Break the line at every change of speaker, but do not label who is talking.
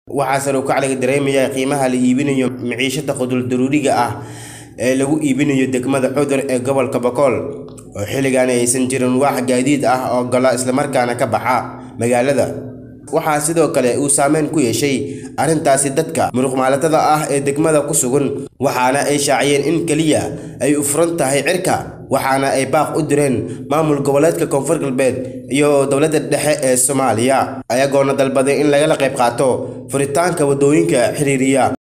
waxaa sare u kac laga dareemayaa qiimaha la iibinayo maciishada qudul daruuriga ah ee lagu iibinayo degmada cudur ee gobolka bokool oo xilligan aysan jirin wax gaadiid ah oo gala islamarkaana ka baxa magaalada waxaa sidoo kale uu saameyn ku yeeshay arrintaasi dadka muruqmaalatada ah ee degmada ku sugan waxaana ay shaaciyeen in keliya ay u furan tahay cirka waxaana ay baaq u direen maamul goboleedka koonfur galbeed iyo dowladda dhexe ee soomaaliya ayagoona dalbaday in lagala qayb qaato furitaanka waddooyinka xiriiriya